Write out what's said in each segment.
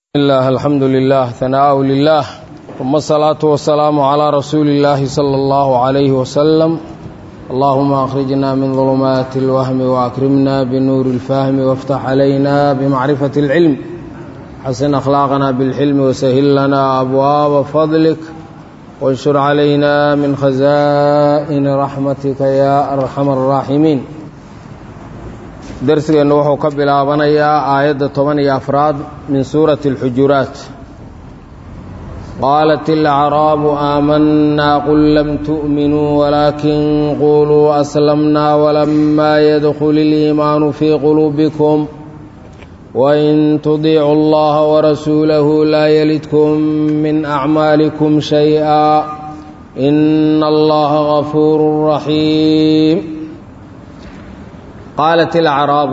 الله الحمد لله ثناء لله ثم الصلاة والسلام على رسول الله صلى الله عليه وسلم اللهم أخرجنا من ظلمات الوهم وأكرمنا بنور الفهم وافتح علينا بمعرفة العلم حسن أخلاقنا بالحلم وسهل لنا أبواب فضلك وانشر علينا من خزائن رحمتك يا أرحم الراحمين darsigeennu wuxuu ka bilaabanayaa aayadda toban iyo afraad min suurati اlxujuraat qaalat ilacraabu aamanaa qul lam tu'minuu walaakin quluu aslamnaa walamaa yadkhul iliimaanu fii quluubikum wain tudiicuu allaha warasuulahu laa yalidkum min acmaalikum shayئa ina allaha gafuuru raxiim qaalat ilacraabu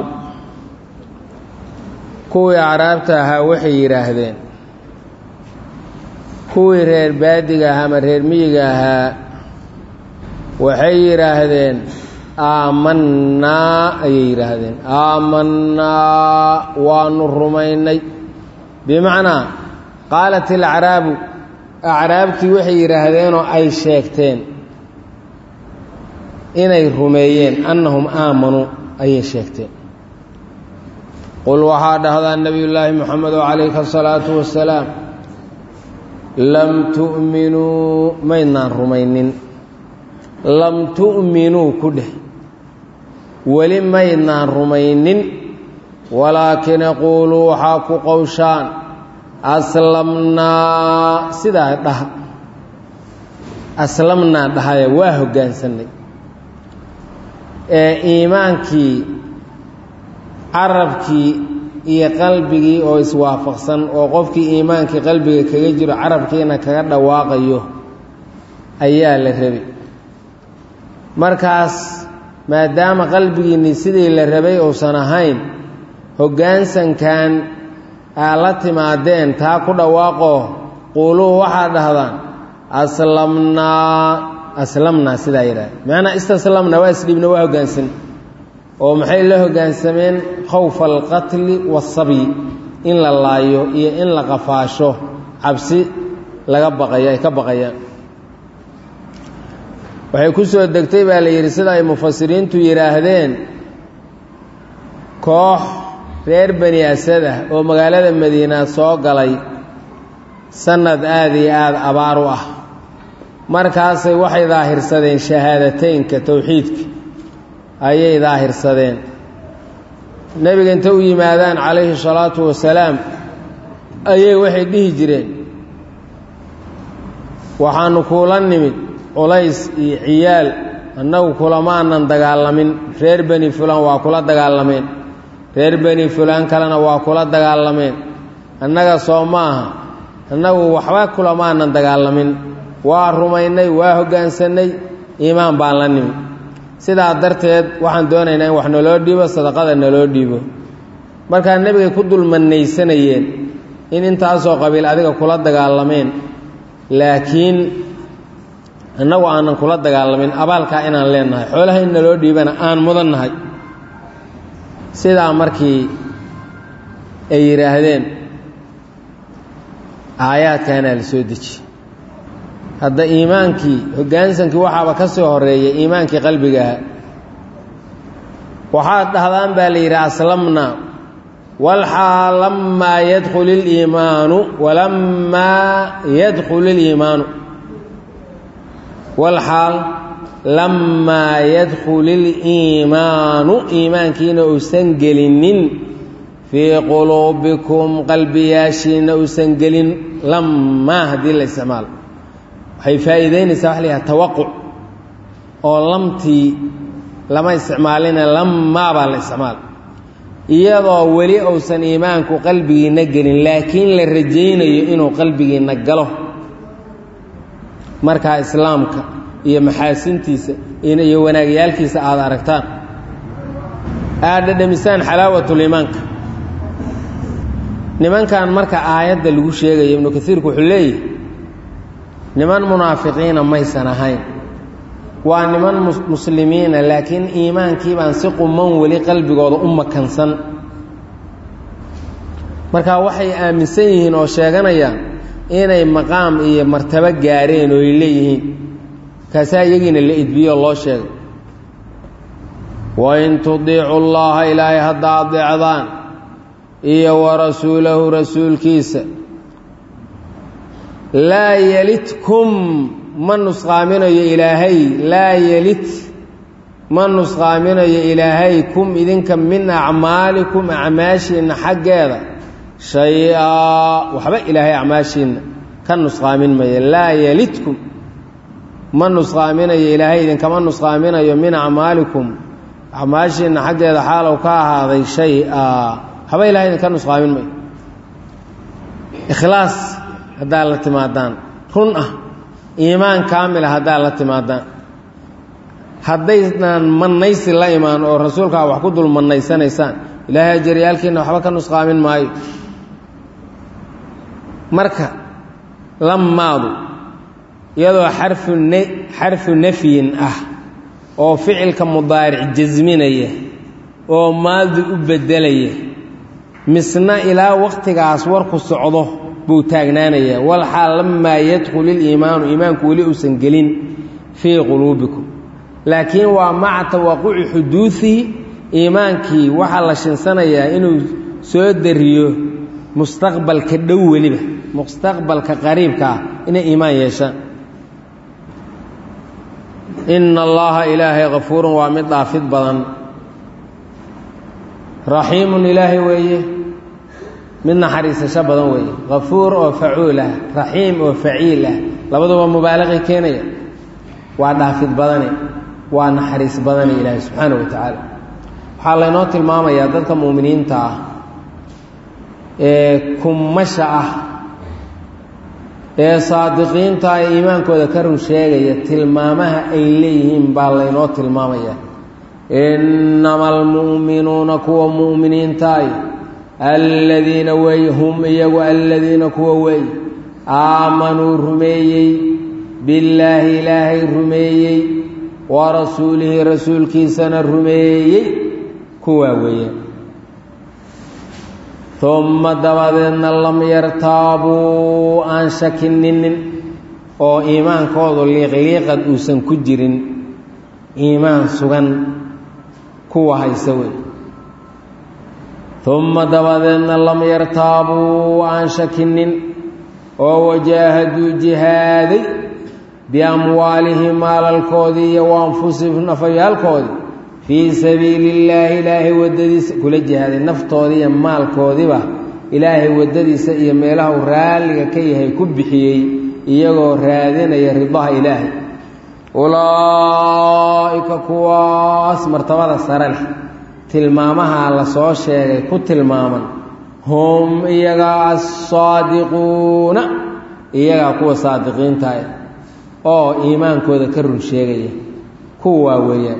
kuwii acraabta ahaa waxay yidhaahdeen kuwii reer baadiga ahaa ama reer miyiga ahaa waxay yidhaahdeen aamannaa ayay yidhaahdeen aamannaa waanu rumaynay bimacnaa qaalat ilacraabu acraabtii waxay yidhaahdeenoo ay sheegteen inay rumeeyeen annahum aamanuu ayay sheegteen qul waxaa dhahdaa nebiyullaahi moxamedo calayka asalaatu wasalaam lam tu'minuu maydnaan rumaynin lam tu'minuu ku dheh weli maydnaan rumaynin walaakin yaquuluu waxaa ku qowshaan aslamnaa sidaa dhaha aslamnaa dhahaya waa hoggaansanay ee iimaankii carabkii iyo qalbigii oo iswaafaqsan oo qofkii iimaankii qalbiga kaga jiro carabkiina kaga dhawaaqayo ayaa la rabay markaas maadaama qalbigiinni sidii la rabay uusan ahayn hoggaansankan aa la timaadeen taa ku dhawaaqoo quuluu waxaad dhahdaan aslamnaa aslamnaa sidaa yidhahda macnaa istaslamna waa isdhiibna waa hoggaansan oo maxay la hoggaansameen khawfa alqatli waasabyi in la laayo iyo in la qafaasho cabsi laga baqayo ay ka baqayaan waxay ku soo degtay baa la yidhi sida ay mufasiriintu yidhaahdeen koox reer bani asad ah oo magaalada madiina soo galay sanad aada iyo aada abaar u ah markaasay waxay daahirsadeen shahaadateynka towxiidka ayay daahirsadeen nebiga inta u yimaadaan calayhi salaatu wasalaam ayay waxay dhihi jireen waxaanu kuula nimid culays iyo ciyaal annagu kulama aanan dagaalamin reer beni fulaan waa kula dagaalameen reer beni fulaan kalena waa kula dagaalameen annaga soo ma aha annagu waxba kulama aanan dagaalamin waa rumaynay waa hoggaansanay iimaan baan la nimi sidaa darteed waxaan doonaynaa in wax naloo dhiibo sadaqada naloo dhiibo markaa nebigay ku dulmanaysanayeen in intaasoo qabiil adiga kula dagaalameen laakiin annagu aanan kula dagaalamin abaalkaa inaan leenahay xoolaha in naloo dhiibana aan mudan nahay sidaa markii ay yidhaahdeen aayaadkaanaa la soo deji hadda iimaankii hoggaansankii waxaaba ka soo horeeyay iimaankii qalbigaha waxaad dhahdaan baa la yidhi aslamnaa walxaal lammaa yadkhul iliimaanu walammaa yadkhul iliimaanu walxaal lammaa yadkhul iliimaanu iimaankiina uusan gelinin fii quluubikum qalbiyaashiina uusan gelin lammaa haddii la isticmaalo waxay faa'iideynaysaa waxa la yidhaha tawaquc oo lamtii lama isticmaalina lammaa baa la isticmaala iyadoo weli uusan iimaanku qalbigiinna gelin laakiin la rajaynayo inuu qalbigiinna galo markaa islaamka iyo maxaasintiisa iyo wanaagyaalkiisa aada aragtaan aad dhadhamisaan xalaawatuliimaanka nimankan marka aayadda lagu sheegayo ibnu kasiirku wuxuu leeyahy niman munaafiqiina maysan ahayn waa niman muslimiina laakiin iimaankii baan si quman weli qalbigooda u makansan marka waxay aaminsan yihiin oo sheeganayaan inay maqaam iyo martabo gaareen oo ay leeyihiin kaasaa iyagiina la idbiyo loo sheegay wain tudiicu llaha ilaahay hadda adeecdaan iyo wa rasuulahu rasuulkiisa laa yelidkum ma nusqaaminayo ilaahay laa yelid ma nusqaaminayo ilaahay kum idinka min acmaalikum acmaashiinna xaggeeda shay-aa waxba ilaahay acmaashiinna ka nusqaamin maya laa yelidkum ma nusqaaminayo ilaahay idinkama nusqaaminayo min acmaalikum acmaashiinna xaggeeda xaalow ka ahaaday shay-a waxba ilahay idinka nusqaamin mayo ikhlaas haddaad la timaadaan run ah iimaan kaamila haddaad la timaadaan haddaydnaan mannaysi la imaan oo rasuulkaa wax ku dul mannaysanaysaan ilaahay ajaryaalkiinna waxba ka nusqaamin maayo marka lamaadu iyadoo xarfu ne xarfu nafyin ah oo ficilka mudaaric jasminaya oo maadi u beddelaya misna ilaa waqtigaas warku socdo buu taagnaanayaa walxaal lamaa yadkhul iliimaanu iimaanku weli uusan gelin fii quluubikum laakiin waa maca tawaquci xuduudihi iimaankii waxaa la shinsanayaa inuu soo dariyo mustaqbalka dhow weliba mustaqbalka qariibka ah inay iimaan yeeshaan ina allaha ilaahay kafuurun waa mid dhaafid badan raxiimun ilaahay weeye mid naxariisasho badan weeye kafuur oo facuul ah raxiim oo faciil ah labaduba mubaalaqi keenaya waa dhaafid badane waa naxariis badane ilaahay subxaana wa tacaala waxaa laynoo tilmaamayaa dadka muuminiinta ah ee kummasha ah ee saadiqiinta ee iimaankooda ka run sheegaya tilmaamaha ay leeyihiin baa laynoo tilmaamaya innama almu'minuuna kuwa mu'miniintaay aladiina wey hum iyagu aladiina kuwa wey aamanuu rumeeyey billaahi ilaahay rumeeyey wa rasuulihi rasuulkiisana rumeeyey kuwaa weeyaan umma dabadeedna lam yartaabuu aan shakininin oo iimaankoodu liiqliiqad uusan ku jirin iimaan sugan kuwa haysa wey umma dabadeedna lam yartaabuu aan shakinin oo wajaahaduu jihaaday biamwaalihim maalalkoodii iyo wa anfusihim nafayaalkoodii fii sabiili illaahi ilaahay waddadiisa kula jihaaday naftoodii iyo maalkoodiiba ilaahay waddadiisa iyo meelaha uu raalliga ka yahay ku bixiyey iyagoo raadinaya ridaha ilaahay ulaa'ika kuwaas martabada sare leh tilmaamaha la soo sheegay ku tilmaaman hum iyagaa assaadiquuna iyagaa kuwa saadiqiinta ah oo iimaankooda ka run sheegaya kuwaa weeyaan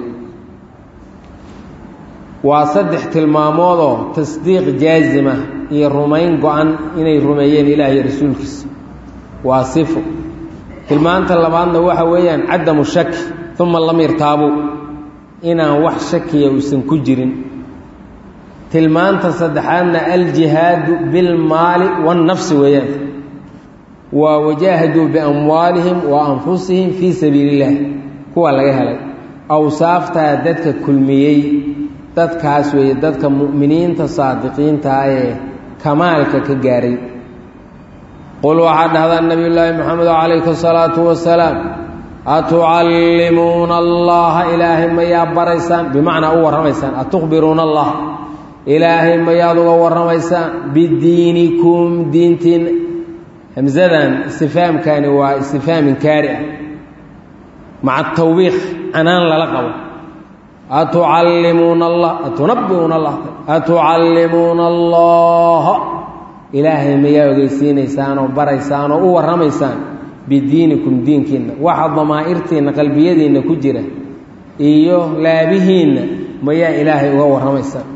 waa saddex tilmaamoodoo tasdiiq jaazima iyo rumayn go-an inay rumeeyeen ilaah iyo rasuulkiisa waa sifo tilmaanta labaadna waxa weeyaan cadamu shaki uma lam yartaabuu inaan wax shakiya uusan ku jirin tilmaanta saddexaadna aljihaadu bilmaali waannafsi weeyaan waa wajaahaduu biamwaalihim wa anfusihim fii sabiili illah kuwa laga helay awsaaftaa dadka kulmiyey dadkaas weeye dadka mu'miniinta saadiqiintaa ee kamaalka ka gaaray qul waxaa dhahdaa nabiy llaahi moxamed calayhi asalaatu wasalaam atucallimuuna allaha ilaahay mayaa baraysaan bimacnaa u warramaysaan atukhbiruuna allah ilaahay mayaad uga warramaysaan bidiinikum diintiinna hamsadan istifaamkani waa istifaam inkaari ah maca tawbiiq canaan lala qabo atucallimuuna allah atunabbiuuna allah atucallimuuna allaha ilaahay mayaa ogeysiinaysaan oo baraysaan oo u warramaysaan bidiinikum diinkiinna waxa damaa'irtiinna qalbiyadiinna ku jira iyo laabihiinna mayaa ilaahay uga warramaysaan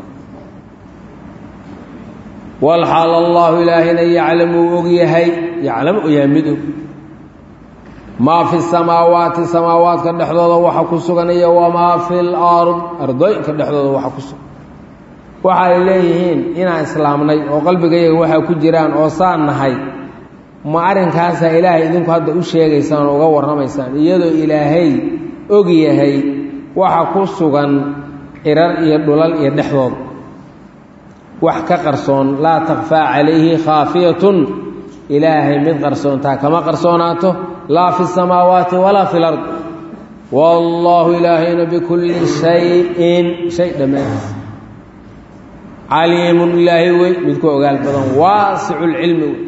walxaal allaahu ilaahayna yaclamu uu og yahay yaclamu u yahay mid og maa fi samaawaati samaawaadka dhexdooda waxa ku sugan iyo wamaa fi lard ardooyinka dhexdooda waxa ku sugan waxa ay leeyihiin inaan islaamnay oo qalbigayaga waxaa ku jiraan oo saan nahay ma arrinkaasaa ilaahay idinku hadda u sheegaysaan oo uga warramaysaan iyadoo ilaahay og yahay waxa ku sugan cirar iyo dhulal iyo dhexdood wax ka qarsoon laa takfaa calayhi khaafiyatun ilaahay mid qarsoontaa kama qarsoonaato laa fi samaawaati walaa fi lard wallaahu ilaahayna bikulli shayin shay dhammaantiis caliimun ilaahay wey midku ogaal badan waasicu lcilmi wey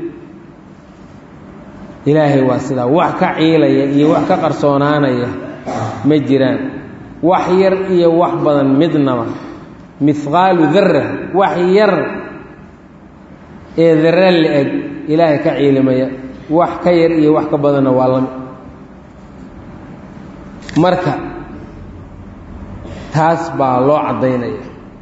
ilaahay waa sidaa wax ka ciilaya iyo wax ka qarsoonaanaya ma jiraan wax yar iyo wax badan midnaba mihqaalu darra wax yar ee darre la-eg ilaahay ka ciilimaya wax ka yar iyo wax ka badanna waa lami marka taas baa loo caddaynaya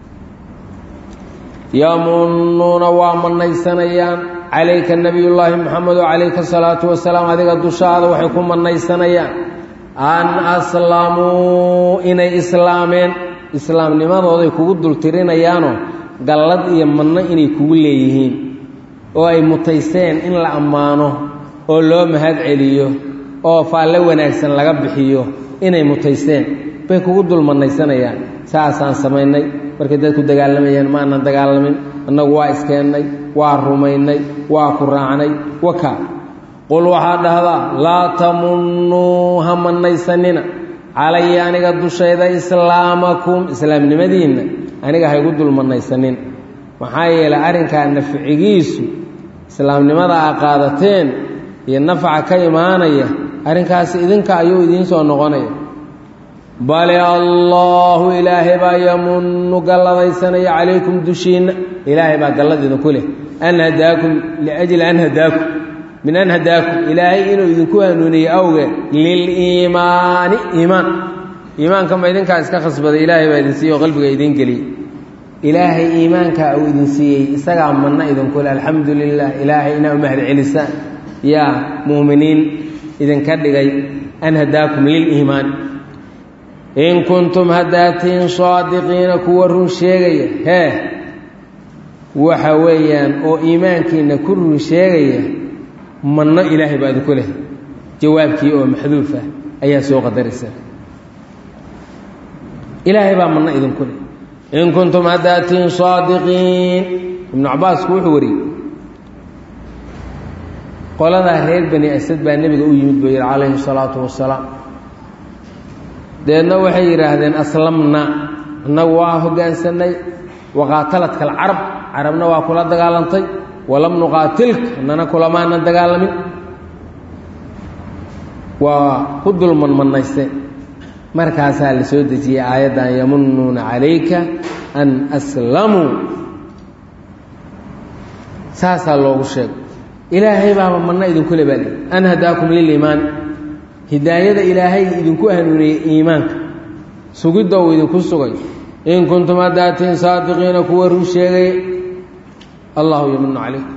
yamunnuuna waa mannaysanayaan calayka nebiyullaahi moxamedo calayka salaatu wasalaam adiga dushaada waxay ku mannaysanayaan an aslamuu inay islaameen islaamnimadooday kugu dultirinayaanoo gallad iyo manno inay kugu leeyihiin oo ay mutaysteen in la ammaano oo loo mahad celiyo oo faalle wanaagsan laga bixiyo inay mutaysteen bay kugu dul mannaysanayaan saasaan samaynay markay dadku dagaalamayaan ma aanan dagaalamin annagu waa iskeennay waa rumaynay waa ku raacnay waka qul waxaa dhahdaa laa tamunnuu ha mannaysanina calaya aniga dushayda islaamakum islaamnimadiinna aniga haygu dul mannaysanin maxaa yeelay arrinkaa nafcigiisu islaamnimada aa qaadateen iyo nafaca ka imaanaya arrinkaasi idinka ayuu idiin soo noqonaya bale allaahu ilaahay baa yamunnu galladaysanaya calaykum dushiinna ilaahay baa gallad idinku leh an hadaakum liajli an hadaakum min an hadaakum ilaahay inuu idinku hanuuniye awgeed liliimaani iimaan iimaanka ma idinkaa iska khasbaday ilaahay baa idin siiyey oo qalbiga idiin geliyey ilaahay iimaankaa uu idin siiyey isagaa manna idinku leh alxamdu lilah ilaahay inaa u mahad celisaan yaa mu'miniin idinka dhigay an hadaakum liliimaani in kuntum haddaatiin saadiqiina kuwa run sheegaya hee waxa weeyaan oo iimaankiina ku run sheegaya manno ilaahay baa idinku leh jawaabkii oo maxduuf ah ayaa soo qadaraysa ilaahay baa manno idinku leh in kuntum haddaatiin saadiqiin ibnu cabaasku wuxuu wariyey qoladaa reer bani asad baa nebiga u yimid buu yidhi calayhi salaatu wasalaam deedna waxay yidhaahdeen aslamna annagu waa hoggaansanay waqaataladka alcarab carabna waa kula dagaalantay walam nuqaatilka annana kulamaanan dagaalamin waa ku dulman mannaysteen markaasaa la soo dejiyey aayaddan yamunnuuna calayka an aslamuu saasaa loogu sheegay ilaahay baaba manna idinku le baa lii an hadaakum liliimaani hidaayada ilaahay idinku hanuuniyey iimaanka sugidda uu idinku sugay in kuntum haddaatiin saadiqiina kuwa run sheegaya allahu yamunu calaykum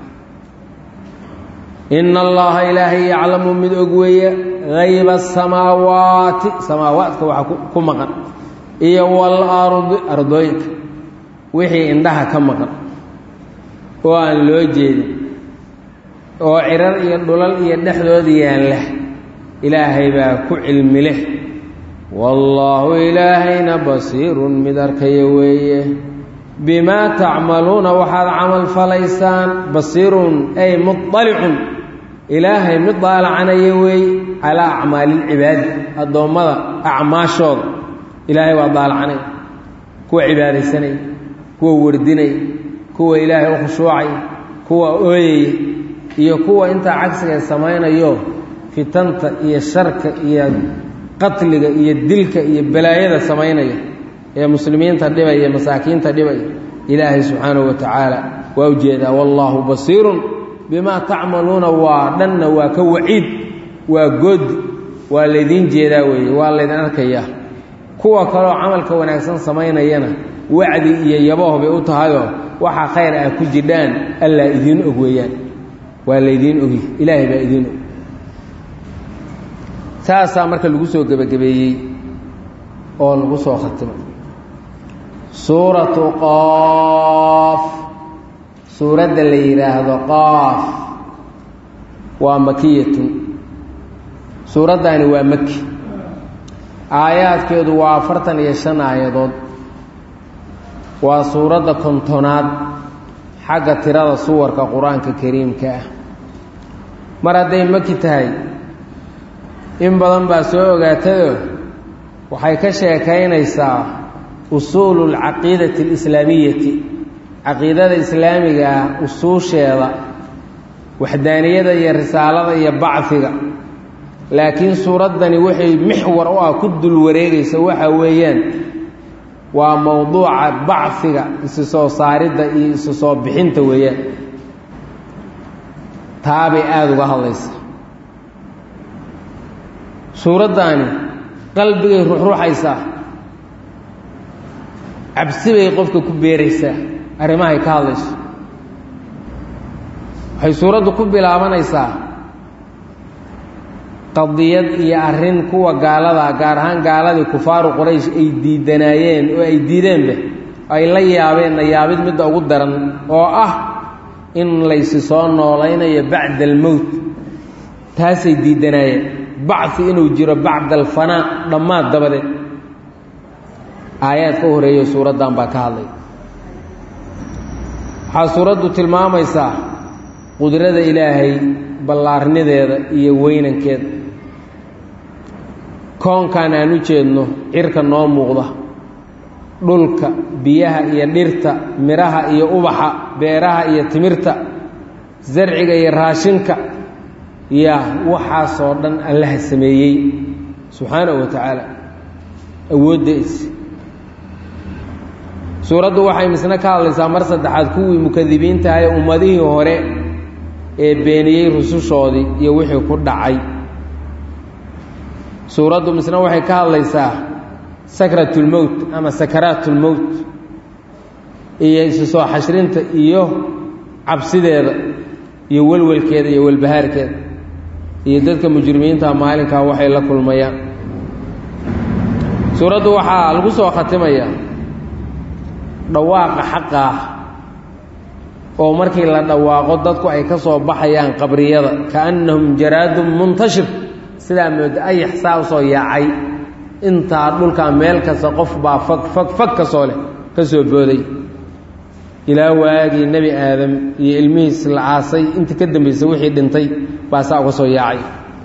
ina allaha ilaahay yaclamu mid og weeye hayba asamaawaati samaawaadka waxa ku maqan iyo waalardi ardooyinka wixii indhaha ka maqan oo aan loo jeedin oo cirar iyo dhulal iyo dhexdooda yaalla ilaahay baa ku cilmi leh wallaahu ilaahayna basiirun mid arkaya weeye bimaa tacmaluuna waxaad camal falaysaan basiirun ay muطalicun ilaahay mid daalacanaya weeye calaa acmaalilcibaadi addoommada acmaashooda ilaahay waa daalacanaya kuwa cibaadaysanaya kuwa wardinaya kuwa ilaahay u khushuucaya kuwa ooyaya iyo kuwa intaa cagsiga samaynayo fitanta iyo sharka iyo qatliga iyo dilka iyo balaayada samaynaya ee muslimiinta dhibaya masaakiinta dhibaya ilaahay subxaanahu wa tacaala waa ujeedaa wallaahu basiirun bimaa tacmaluuna waa dhanna waa ka waciid waa goodi waa laydiin jeedaa weeye waa laydin arkayaa kuwa kaloo camalka wanaagsan samaynayana wacdi iyo yaboh bay u tahayoo waxaa khayr ah ku jidhaan allaa idiin og weeyaan waa laydiin ogi ilaahay baa idiin og saasaa marka lagu soo gebagabeeyey oo lagu soo khatimay suuratu qoof suuradda la yidhaahdo qoof waa makiyatun suuraddaani waa maki aayaadkeedu waa afartan iyo shan aayadood waa suuradda kontonaad xagga tirada suwarka qur-aanka kariimka ah mar hadday maki tahay in badan baa soo ogaatayoo waxay ka sheekaynaysaa usuulu lcaqiidati alislaamiyati caqiidada islaamiga ah usuusheeda waxdaaniyada iyo risaalada iyo bacfiga laakiin suuraddani waxay mixwar u ah ku dul wareegaysa waxa weeyaan waa mowduuca bacfiga isu soo saaridda iyo isu soo bixinta weeyaan taabay aada uga hadlaysa suuraddaani qalbigay ruxruxaysaa cabsi bay qofka ku beeraysaa arrimahay ka hadlayso waxay suuraddu ku bilaabanaysaa qadiyad iyo arrin kuwa gaaladaa gaar ahaan gaaladii kufaaru quraysh ay diidanaayeen oo ay diideenba ay la yaabeen nayaabid midda ugu daran oo ah in laysi soo noolaynayo bacda almowt taasay diidanaayeen bacfi inuu jiro bacda alfanaa dhammaad dabadeed aayaad ka horeeyo suuraddan baa ka hadlay waxaa suuraddu tilmaamaysaa qudrada ilaahay ballaarnideeda iyo weynankeeda koonkan aan u jeedno cirka noo muuqda dhulka biyaha iyo dhirta midhaha iyo ubaxa beeraha iyo timirta sarciga iyo raashinka yaa waxaasoo dhan allaha sameeyey subxaanahu wa tacaala awooddaisi suuraddu waxay misna ka hadlaysaa mar saddexaad kuwii mukadibiinta ahe ummadihii hore ee beeniyey rusushoodii iyo wixii ku dhacay suuraddu misna waxay ka hadlaysaa sakratulmowt ama sakaraatulmowt iyo isu soo xashrinta iyo cabsideeda iyo welwelkeeda iyo welbahaarkeeda iyo dadka mujrimiinta maalinkaa waxay la kulmayaan suuraddu waxaa lagu soo khatimayaa dhawaaqa xaqa ah oo markii la dhawaaqo dadku ay ka soo baxayaan qabriyada kaannahum jaraadun muntashir sidaa mooda ayax saa usoo yaacay intaa dhulkaa meel kasta qof baa fag fag fag kasoo leh ka soo booday ilaa waagii nebi aadam iyo ilmihiis la aasay intii ka dambaysay wixii dhintay baa saa uga soo yaacay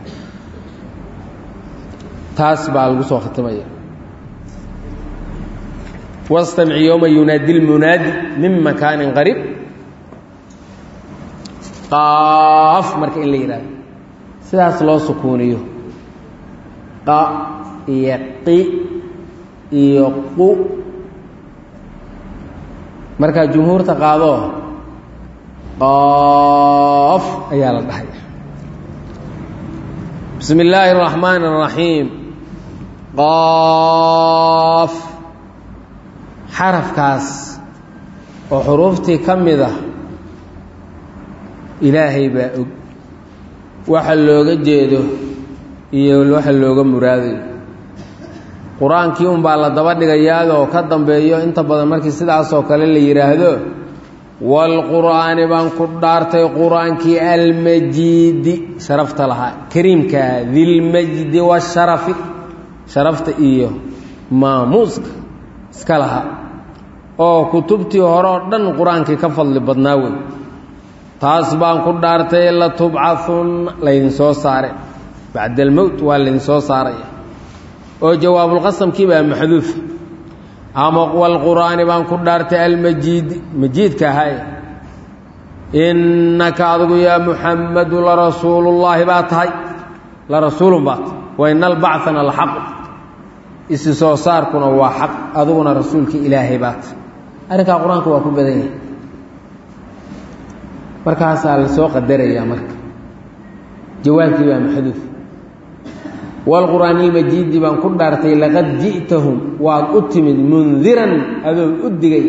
taas baa lagu soo khatimaya wastamic yowma yunaadi lmunaadi min makaanin qariib qaaf marka in la yidhahdo sidaas loo sukuuniyo qa iyo qi iyo qu markaa jumhuurta qaadoo qaaf ayaa la dhahay bismi illaahi اraxmaan الraxiim qaaf xarafkaas oo xuruuftii ka mid ah ilaahay baa og waxa looga jeedo iyo waxa looga muraadayo qur-aankii unbaa la daba dhigayaadoo ka dambeeyo inta badan markii sidaasoo kale la yidhaahdo waalqur'aani baan ku dhaartay qur-aankii almajiidi sharafta lahaa kariimkaa dilmajdi washarafi sharafta iyo maamuuska iska lahaa oo kutubtii hore oo dhan qur-aankii ka fadli badnaa wey taas baan ku dhaartay latubcahunna laydin soo saare bacda almowt waa laydin soo saaraya oo jawaabulqasamkii baa maxduufa ama walqur'aani baan ku dhaartay almajiidi majiidka ahaye innaka adigu yaa muxammadu larasuulullaahi baa tahay larasuulun baa tahay wa ina albacana laxaqu isi soo saarkuna waa xaq adiguna rasuulkii ilaahay baa tahay arrinkaa qur-aanka waa ku badan yahay markaasaa la soo qadarayaa marka jawaabkii baa maxduuf waalqur'aani ilmajiidi baan ku dhaartay laqad ji'tahum waad u timid mundiran adoo u digay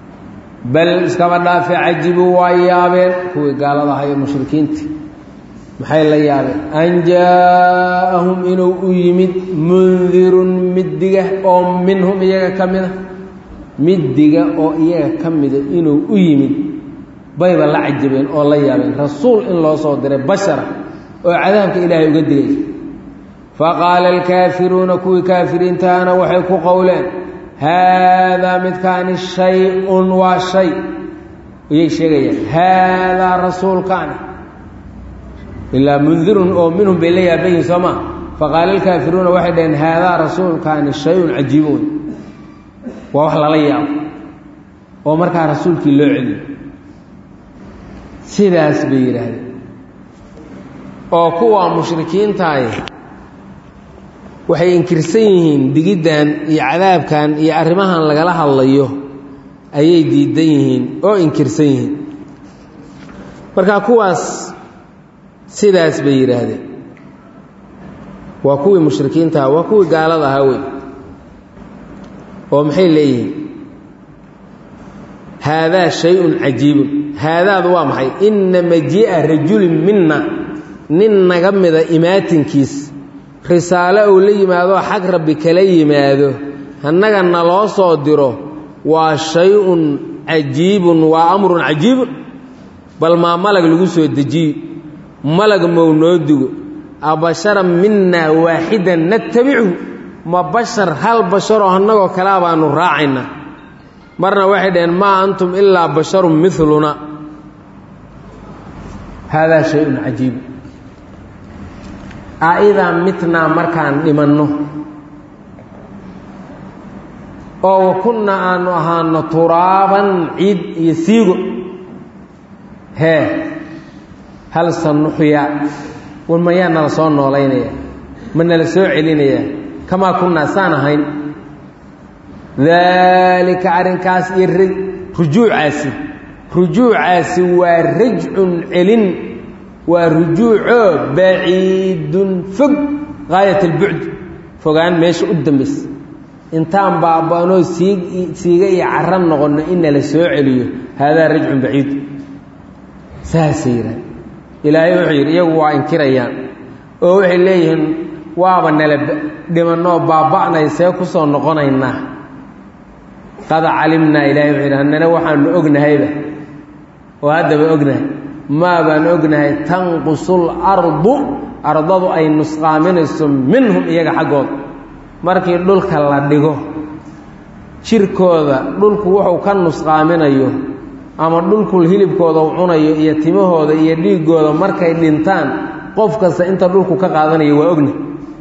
bal iskaba dhaafe cajibuu waa yaabeen kuwii gaalada ahaa iyo mushrikiinta maxay la yaabeen an jaa-ahum inuu u yimid mundirun mid diga oo minhum iyaga ka mida mid diga oo iyaga ka mida inuu u yimid bayba la cajabeen oo la yaabeen rasuul in loo soo diray bashara oo cadaabka ilaahay uga digay faqaala alkaafiruuna kuwii kaafiriintaana waxay ku qowleen haadaa midkaani shay-un waa shay ayay sheegayaan haadaa rasuulkaani ilaa mundirun oo minhum bay la yaaban yihin soo maa faqaala alkaafiruuna waxay dhaheen haadaa rasuulkaani shay-un cajiibun waa wax lala yaabo oo markaa rasuulkii loo celiyo sidaas bay yidhaahdeen oo kuwa mushrikiintaay waxay inkirsan yihiin digiddan iyo cadaabkan iyo arrimahan lagala hadlayo ayay diidan yihiin oo inkirsan yihiin marka kuwaas sidaas bay yidhaahdeen waa kuwii mushrikiintaha waa kuwii gaalada ahaa wey oo maxay leeyihiin haadaa shay-un cajiibun haadaadu waa maxay inna majii'a rajulin minna nin naga mida imaatinkiis risaalo uu la yimaadoo xag rabbi kala yimaado annaga naloo soo diro waa shay-un cajiibun waa amrun cajiibun bal maa malag lagu soo dejiyo malag mow noo digo abasharan minaa waaxidan natabichu ma bashar hal basharoo annagoo kalea baanu raacaynaa marna waxay dhaheen maa antum ilaa basharun miluna haadaa shay-un cajiibun aidaa mitnaa markaan dhimanno oo wa kunna aanu ahaano turaaban ciid iyo siigo hee hal sanuxyaa war mayaa nala soo noolaynaya ma nala soo celinayaa kamaa kunnaa saan ahayn daalika arrinkaas iyo rujuucaasi rujuucaasi waa rajcun celin waa rujuucoo baciidun fog gaayat albucd fogaan meesha u dambaysa intaan baaba-anoo siig siiga iyo cara noqonno in nala soo celiyo haadaa rajcun baciid saasay yidhaha ilaahay wuxuu yidhi iyagu waa inkirayaan oo waxay leeyihiin waaba nala dhimanoo baaba-nay see ku soo noqonaynaa qad calimnaa ilahay wuxuu yidhi hannana waxaanu ognahayba oo haddaba ognahay maa baan ognahay tanqusul ardu ardadu ay nusqaaminayso minhum iyaga xaggooda markii dhulka la dhigo jirkooda dhulku wuxuu ka nusqaaminayo ama dhulku hilibkooda u cunayo iyo timahooda iyo dhiiggooda markay dhintaan qof kasta inta dhulku ka qaadanayo waa ogna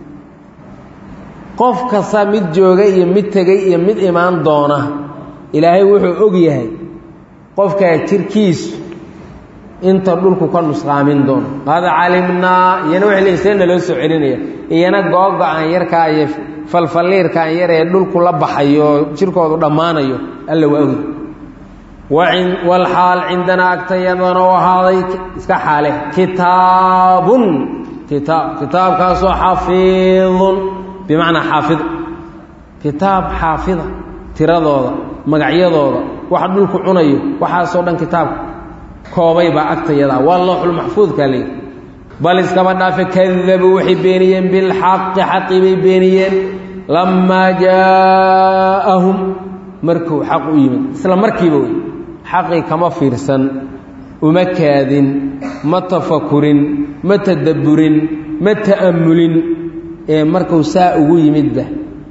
qof kasta mid jooga iyo mid tegay iyo mid imaan doona ilaahay wuxuu og yahay qofkaa jirkiisu inta dhulku ka nusqaamin doono qad calimnaa iyana waxay leeyiin see naloo soo celinaya iyana googo-aan yarkaa iyo falfalliirkaan yar ee dhulku la baxayo oo jirkoodu dhammaanayo alla waa ogy walxaal cindanaa agtayadana u ahaaday iska xaale kitaabun kitaab kitaabkaasoo xafiidun bimacnaa xaafid kitaab xaafida tiradooda magacyadooda waxa dhulku cunayo waxaasoo dhan kitaabka koobay baa agtayadaa waa looxulmaxfuudkaa leeyi bal iskaba dhaafe kadabuu waxay beeniyeen bilxaqi xaqii bay beeniyeen lammaa jaaahum markuu xaq u yimid isla markiiba wey xaqii kama fiirsan uma kaadin ma tafakurin ma tadabburin ma ta'ammulin ee markuu saa ugu yimidba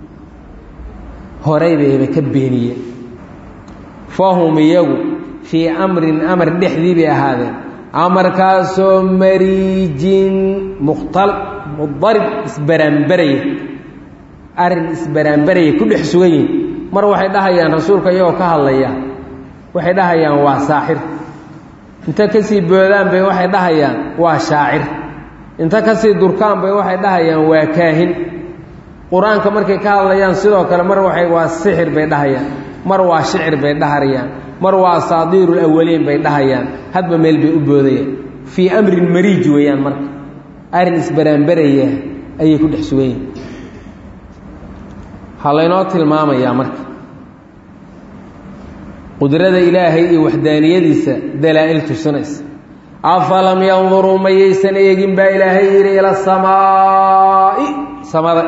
horay bayba ka beeniyeen fahum iyagu fii amrin amar dhexdii bay ahaadeen amarkaasoo mariijin mukhtal mudarib isbaraanbaraya arrin isbaraanbaraya ku dhex sugan yihin mar waxay dhahayaan rasuulka iyagoo ka hadlaya waxay dhahayaan waa saaxir inta kasii boodaan bay waxay dhahayaan waa shaacir inta kasii durkaan bay waxay dhahayaan waa kaahin qur-aanka markay ka hadlayaan sidoo kale mar waxay waa sixir bay dhahayaan mar waa shicir bay dhaharayaan mar waa asaadiirul awaliin bay dhahayaan hadba meel bay u boodayaan fii amrin mariij weeyaan marka arrin isbaraanbaraya ayay ku dhex sugan yihin ha laynoo tilmaamayaa marka qudrada ilaahay iyo waxdaaniyadiisa dalaa'il tusinaysa afalam yanduruu mayaysan eegin baa ilaahay yidhi ila samaa'i samada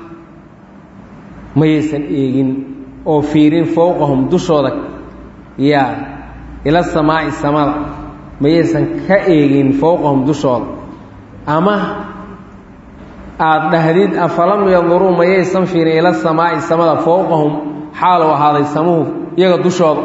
mayaysan eegin oo fiirin fowqahum dushooda yaa ila samaa'i samada mayaysan ka eegin fowqahum dushooda ama aada dhahdid afalam yanduruu mayaysan fiirin ila samaa'i samada fowqahum xaalu ahaaday samuhu iyaga dushooda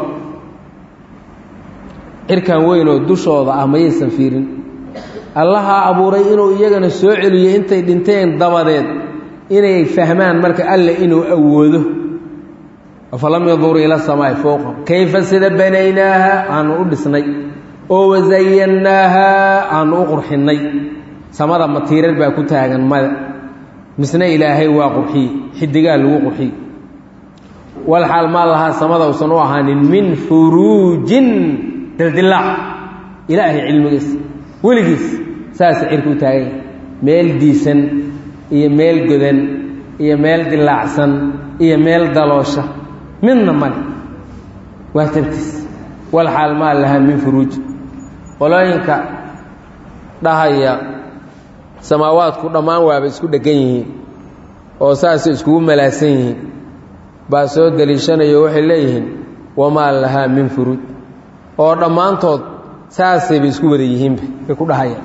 cirkan weyn oo dushooda ah mayaysan fiirin allaha abuuray inuu iyagana soo celiyo intay dhinteen dabadeed inay fahmaan marka alle inuu awoodo afalam yanduruu ila samaa'i fowqahum kayfa sida banaynaaha aanu u dhisnay oo wasayannaaha aanu u qurxinnay samada matiirar baa ku taagan mada misna ilaahay waa qurxiye xidigaa lagu qurxiye walxaal maa lahaa samada usan u ahaanin min furuujin dildilaac ilaahay cilmigiis weligiis saasa cirka u taagan yahay meel diisan iyo meel godan iyo meel dilaacsan iyo meel daloosha midna male waa tabtiis walxaal maa lahaa min furuuj qolooyinka dhahaya samaawaadku dhammaan waaba isku dheggan yihiin oo saasay iskugu malaasan yihiin baa soo deliishanayo waxay leeyihiin wamaa lahaa min furuuj oo dhammaantood saasayba isku wada yihiinba bay ku dhahayaan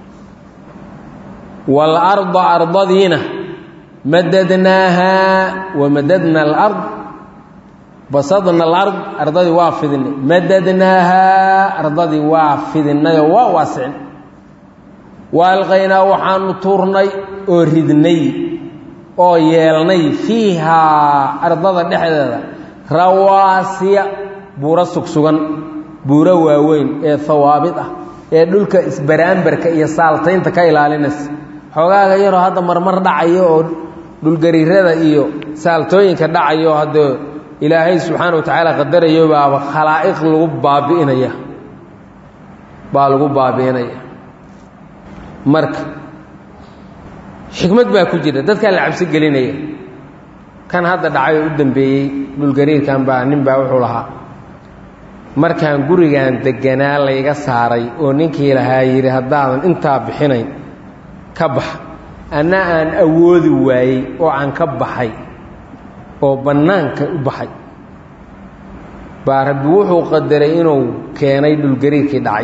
waalarda ardadiina madadnaahaa wamadadna alard basadna alard ardadii waa fidinay madadnaahaa ardadii waa fidinayoo waa waasicin waalqaynaa waxaanu tuurnay oo ridnay oo yeelnay fiihaa ardada dhexdeeda rawaasiya buuro sugsugan buuro waaweyn ee hawaabid ah ee dhulka isbaraambarka iyo saaltaynta ka ilaalinaysa xoogaaga yaroo hadda marmar dhacayo oo dhulgariirada iyo saaltooyinka dhacayo hadda ilaahay subxaana wa tacaala qadarayo baaba khalaa'iq lagu baabi'inaya baa lagu baabi'inaya marka xikmad baa ku jira dadkaa la cabsi gelinaya kan hadda dhacay oo u dambeeyey dhulgariirkan baa nin baa wuxuu lahaa markaan gurigan deganaa layga saaray oo ninkii lahaa yidhi haddaadan intaa bixinayn ka bax anna aan awoodi waayey oo aan ka baxay oo bannaanka u baxay baa rabbi wuxuu qadaray inuu keenay dhulgariirkii dhacay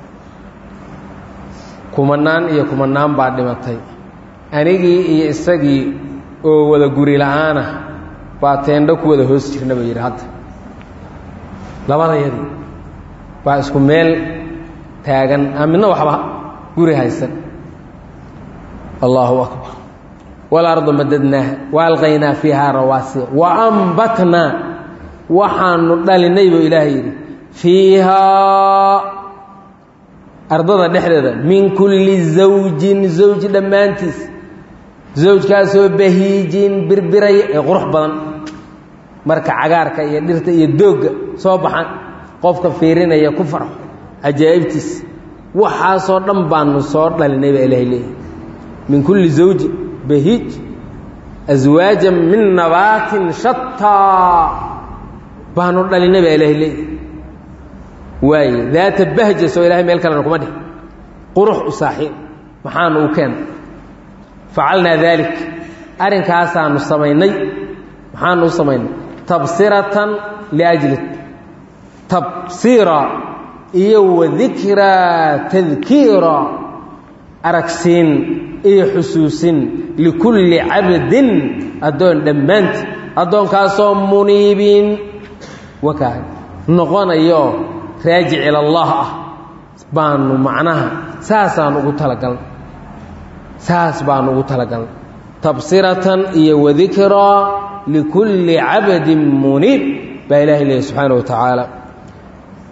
kumanaan iyo kumanaan baa dhimatay anigii iyo isagii oo wada guri la-aanah baa teendho ku wada hoos jirna ba yidhi hadda labadayadii baa isku meel taagan aan midna waxba guri haysan allaahu akbar walarda madadnaaha waalqaynaa fiihaa rawaasiya wa ambatnaa waxaanu dhalinay buu ilaahay yidhi fiihaa ardada dhexdeeda min kulli zawjin zawji dhammaantiis zawjkaasoo bahiijin birbiraya ee qurux badan marka cagaarka iyo dhirta iyo doogga soo baxan qofka fiirinaya ku farxo cajaa'ibtiis waxaasoo dhan baanu soo dhalinay baa ilaahay leeyahy min kulli zawjin bahiij aswaajan min nabaatin shataa baanu dhalinay baa ilaahay leeyahy waaye daata bahja soo ilahay meel kalena kuma dhih qurux u saaxiib maxaanu u keena facalnaa daalik arrinkaasaanu samaynay maxaanu u samaynay tabsiratan liajli tabsiira iyo wadikraa tadkiira aragsiin iyo xusuusin likulli cabdin addoon dhammaanti addoonkaasoo muniibin wakaa noqonayo raajic ila allah ah baanu macnaha saasaan ugu talagalnay saas baanu ugu talagalnay tabsiratan iyo wadikraa likulli cabdin muniib baa ilahay leeyahy subxaana wa tacaala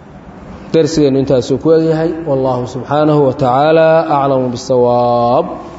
darsigeennu intaasuu ku egyahay wallahu subxaanahu wa tacaala aclamu bisawaab